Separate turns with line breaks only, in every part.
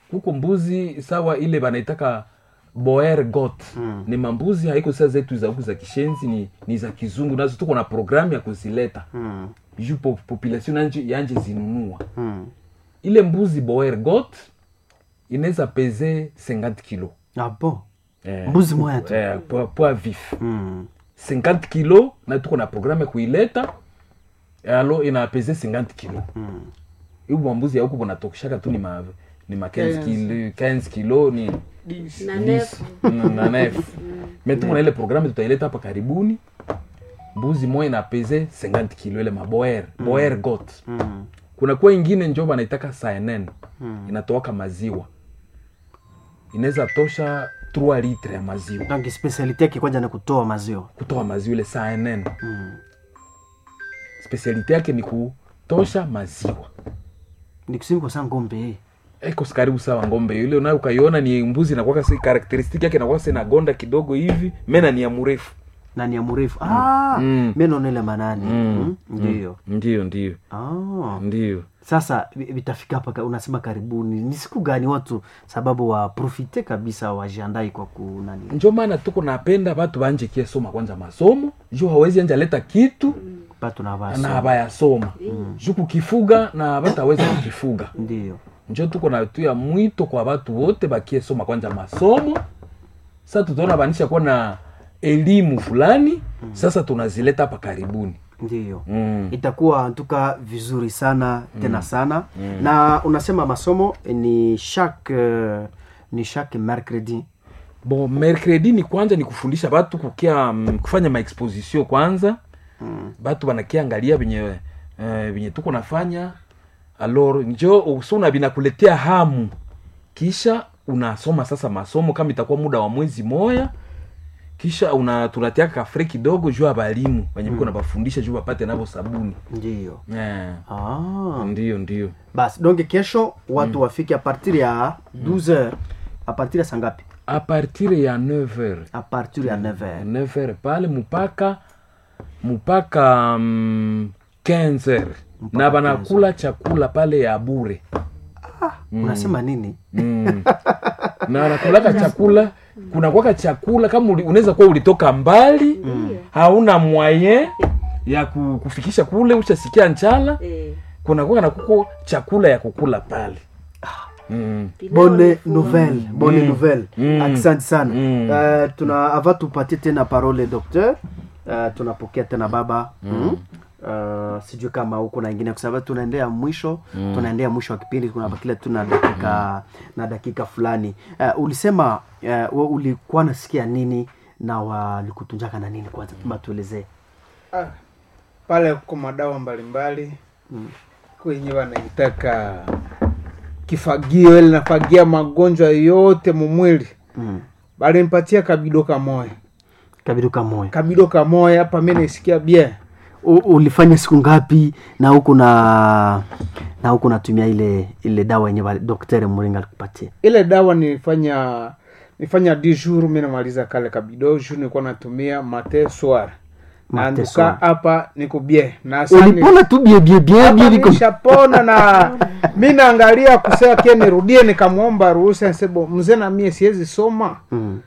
huko mbuzi sawa ile banaitaka boer got
Mm.
ni mambuzi haiko saa zetu za huku za kishenzi ni, ni za kizungu nazo tuko na programu ya kuzileta
Mm.
juu po, population yanje, yanje zinunua
Mm.
ile mbuzi boer got inaweza peze 50 kilo
Ah, bon.
eh,
Mbuzi moya tu.
eh, poa, poa vif
Mm.
50 kilo na tuko na programu ya kuileta alo inapeze 50 kilo
Mm.
hibu mambuzi ya huku bonatokeshaka tu ni ma ni ma 15 kilo 15 kilo ni
na
10,
nefu
mm, na nef me tuko na ile programu tutaileta hapa karibuni mbuzi moja inapeze 50 kilo ile maboer boer got
Mm.
kuna kuwa ingine njo banaitaka cnn
Mm.
inatoaka maziwa inaweza tosha 3 litre ya maziwa
donc specialite yake kwanza ni kutoa maziwa
kutoa maziwa ile cnn
mm.
spesialite yake ni kutosha maziwa
ni kusimi kwa saa ngombe eh.
eko karibu sawa ngombe yule unayo ukaiona ni mbuzi inakuwa karakteristiki yake inakuwa sena gonda kidogo hivi mena ni ya mrefu
na ni ya mrefu ah,
Mm.
meno nile manani
Mm.
mm. ndio
ndio ndio
ah.
ndio
sasa vi- vitafika hapa ka- unasema karibuni ni siku gani watu sababu waprofite kabisa wajiandai kwa kunani
njo maana tuko napenda batu banje kie soma kwanza masomo juu hawezi anja leta kitu
batu na
na
basi
habayasoma juu kukifuga na bataweza kukifuga
ndio
njo tuko na tu ya mwito kwa batu wote bakie soma kwanza masomo sasa tutaona banisha kuwa na elimu fulani sasa tunazileta hapa karibuni
ndio
mm.
itakuwa ntuka vizuri sana tena sana na unasema masomo ni chaque uh, ni chaque mercredi
bon mercredi ni kwanza ni kufundisha batu kukia mm, kufanya maexposition kwanza
mm.
batu banakiangalia venye eh, venye tuko nafanya alor njo usuna binakuletea hamu kisha unasoma sasa masomo kama itakuwa muda wa mwezi moya kisha una tunatiaka kafre kidogo juu ya balimu wenye biko nabafundisha juu bapate navo sabuni
ndio
eh,
ah.
ndio ndio
basi donc kesho watu wafike a partir ya 12 heures a partir ya sangapi
a partir ya 9h
a partir ya 9 heures
9h pale mpaka mpaka mm, 15h na banakula chakula pale ya bure
unasema nini
mm. na wanakulaka chakula kunakwaka chakula kama uli- unaweza kuwa ulitoka mbali hauna mwaye ya ku- kufikisha kule ushasikia nchala
Eh,
kunakuwa na kuko chakula ya kukula pale mm.
pilau
bonne
ni full.
nouvelle bonne
Mm.
nouvelle
Mm.
asante sana
Mm.
Eh, tuna ava tupatie tena parole docteur Eh, tunapokea tena baba mm. Uh, sijui kama huko na ingine kwa sababu tunaendea mwisho mm. tunaendea mwisho wa kipindi kunabakilia tu na dakika na dakika fulani uh, ulisema uh, we ulikuwa nasikia nini na walikutunjaka na nini kwanza kama tuelezee
Ah, pale kuko madawa mbalimbali
Mm.
kwenye wanaitaka kifagio ili nafagia magonjwa yote mumwili
mm.
balimpatia kabido kamoya
kabidu kamoya
kabido kamoya hapa mi naisikia bien
U- ulifanya siku ngapi na huku na na huku natumia ile ile dawa yenye wali- daktari muringa alikupatia
ile dawa nilifanya nilifanya di jour mi namaliza kale kabido jour nilikuwa natumia mate soir na
Mate
nduka
soir.
hapa niko bien na sasa ni-
ulipona tu bie bie bie
Hapa
bie liko
nishapona na mi naangalia kusema kie nirudie nikamwomba ruhusa nsebo mzee na mie siwezi soma
mm.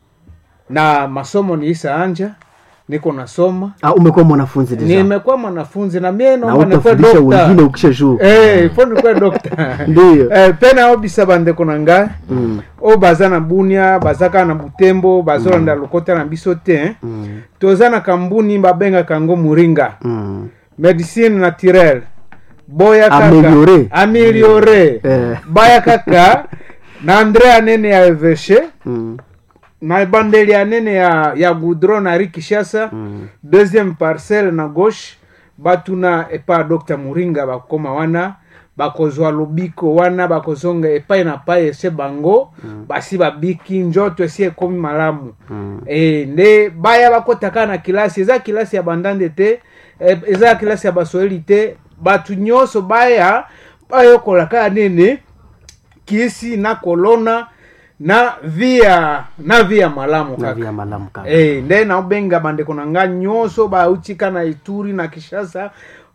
na masomo niisa anja niko nasoma
ah, umekuwa mwanafunzi deja
nimekuwa mwanafunzi na mie
na
naomba nikuwe
utafundisha wengine
dokta
ukisha juu
Eh, ifo nikuwe dokta
Ndiyo.
Eh, pena obisa bandeko na ngai
mm.
oyo baza na bunia baza kaka na butembo bazolanda lokota na biso te
mm.
toza na kambuni babengaka yango moringa
mm.
medicine naturelle boya kaka
Ameliore.
ameliore
Eh.
baya kaka na andre anene ya eveshe
mm.
na ebandeli anene ya, ya goudron na rikishasa
mm.
deuxième parcelle na gauche batuna epa dr muringa bakoma wana bakozwa lobiko wana bakozonga epai na pai ese bango mm. basi babiki njoto esi ekomi malamu
mm.
e, nde baya bakotaka na kilasi eza kilasi ya bandande te e, eza kilasi ya baswahili te bato nyonso baya bayokola kaka nini kisi na kolona na via na via malamu
na
kaka
via malamu kaka
Eh, nde naobenga bandeko na nga nyonso bautika na ituri na kishasa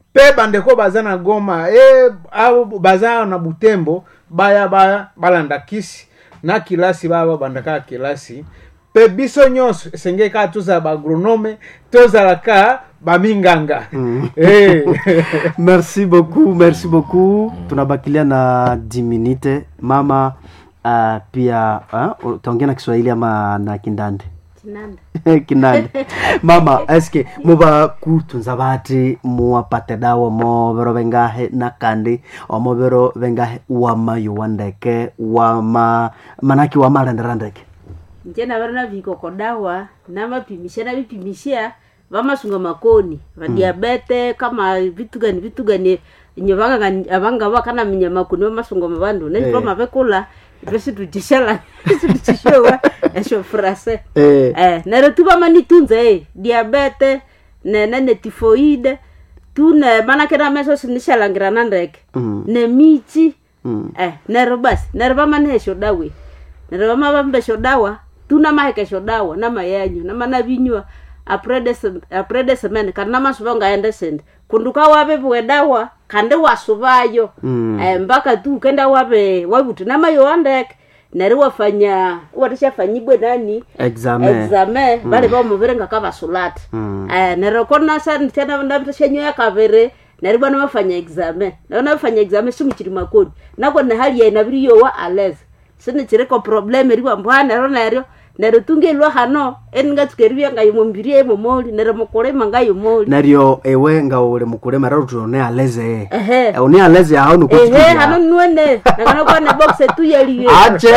pe bandeko baza na goma e abo baza na butembo baya baya balanda kisi na kilasi baya babandaka kilasi mpe biso nyonso esengeli kaka tozala baagronome tozalaka baminganga Eh.
merci beaucoup merci beaucoup tunabakilia na 10 minute mama uh, pia uh, utaongea na kiswahili ama na kindande
Kinanda.
kinande mama eske muba kutunza bati muwapate dawa movero vengahe nakandi omovero vengahe wamayowa ndeke wama manaki wamalendera ndeke
nje navari na vikoko dawa navapimisha navipimishia vamasunga makoni vadiabete kama vitu gani vitu gani nye vanga- avanga vakana minya makoni vamasunga mavandu nezvo
Eh.
mavekula ivo situtishala situtishowa esho frase
eh,
eh nero tu vamanitunza e diabete nene ne tifoide tu ne manake na meso sinishalangirana ndeke
mm,
ne michi
mm.
eh nero basi nero vamanesho dawe nero vamavambesho dawa tuna mahekesho dawa na mayanyu na mana vinywa aprede semene kana namasuva ngaende sende kunduka waveviwe dawa kande wasuvayo
Mm.
eh, mpaka tu ukenda wave wavuti namayo wandeke neri wafanya watishafanyibwe nani
examen
exame vali vamuvirenga kavasulati
Mm.
eh nero kona sana tena navitashanywa yakavere neri bwana vafanya exame naona vafanya exame simuchiri makoni nako ne hali yaina viriyowa aleza sinichiriko problem riwa mbwa nero neryo nero tungelwa hano eningatsukerivya ngayomombiri emomoli nero mukulima ngayomoli
naryo ewe nga uli mukulema rero tune aleze
ehe
une aleze aho
ehe
nikutukia
hano nuene nakanakwane box tuyaliwe
ache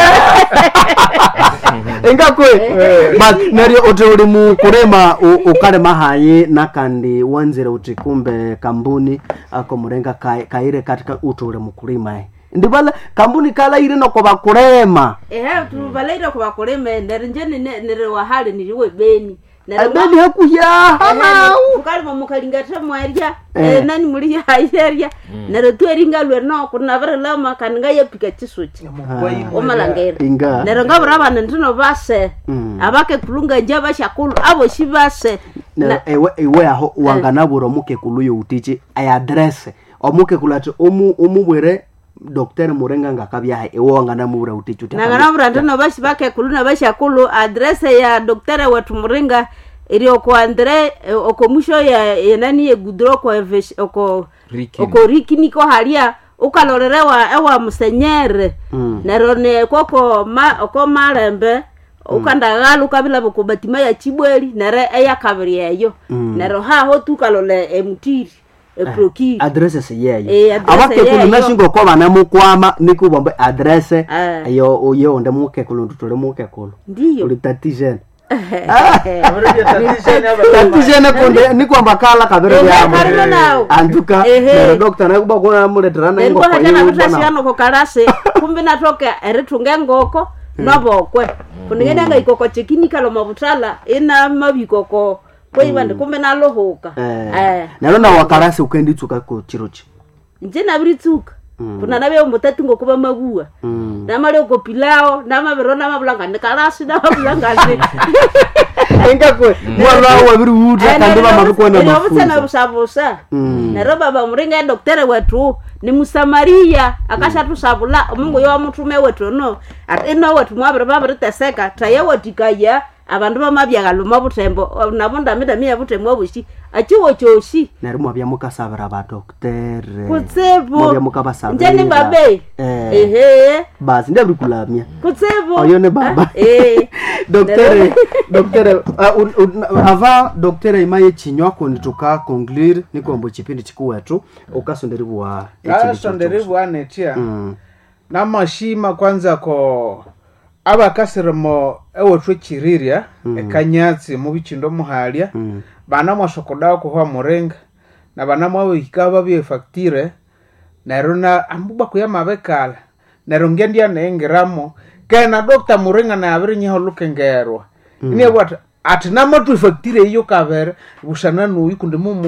engakwe but naryo uti uli mukulema u- ukalema hayi nakandi wanzire uti kumbe kambuni ako murenga kai- kaire katika uti uli mukulima eh. ndivala kambuni kalaire noko bakulema
ehe tuvalaire kuvakulima nero nje nine- nere wahali niliwe beni Nero
abeni hakuyaha
tukalima mukalingatira mwarya
Eh.
eh, nani muli hayerya nero tweringa lwe no kunavire lama kandi ngayepika chisuchi omalangera
inga
nero ngavira vana ndino vase
Mm.
avake kulunga nje vashakulu avo shi vase
Na- ewe ewe aho wanganabura omukekulu youtichi ayadrese omukekulu ati omu- omubwire dr murenga ngakabyaha ewe wanganamubura utichi uti
nanganavira ndino vashi vakekulu na vashakulu adrese ya doktore wetu muringa iri oko andre eh, oko mwisho ya yenani yegudro oko evesh- oko
Rikini.
oko rikiniko halia ukalorerewa ewa musenyere
Mm.
nero ne koko ma oko malembe ukandaghala ukavila vukubatima ya chibweli nere eyakaviri eyo
Mm.
nero haho tukalole emutiri eprokiri
adrese siyeyo
Eh, adresse
abakekulu
yeyo.
nashingoko banamukwama nikubombe adrese
Eh.
eyo uye onde mukekulu ndutule mukekulu
ndiyo
ulitatijene tatijene kunde nikwamba kala kabere
Eh,
byamo
karino nawo.
anduka
Ehe.
nero dokta nakuba kona muleterana
neriko
ingoko
hatana
yiwe
kutasiano kalasi kumbi natoka eritunga engoko novokwe kuningene ikoko chikinikalo mavutala ina mavikoko kweivandi kumbi nalohuka
Eh. nero nawakalasi ukenditsuka ku chirochi
nje naviritsuka kuna naveombotati ngokuva mavua
Mm.
namalioko pilao namaviro namavulangani kalasi namavulangani
engakwe mwana wawo wabiri uta kandi vamavikuona
mafusa
mafunzo
vusavusa
Mm.
nero baba muringa edoktere wetu ni musamariya akashatusavula omungu yo mutume wetu no ati ino wetu mwaviri vaviriteseka taye wetikaya avandu vamavyakalo mavutembo navo ndamitamia vutembo vushi achiwo choshi
neri mwavya mukasavira vadoktere
kutsevo
mwavya mukavasavira
njeni babe
Eh.
ehe
basi ndaviri kulamya
kutsevo
oyo ne baba
Eh.
doktere doktere uh, un- un- ava doktere imaye chinywa kundi tuka conclure nikombo chipindi chikuwetu ukasonderiwa
asonderivwanetia
mm.
namashima kwanza ko abakasirimo ewethu echirirya ekanyatsi mubichindo muhalya
Mm.
bana mwasokodawa kuhwa murenga na bana mwawihika babyefaktire neryo na ambuba kuya mabekala neryo ngendya neyingiramo kena dokta murenga nayabirinyiha olukengerwa iniabwati ati namathu ifaktire iyo kabere busana nuyi kundi mumu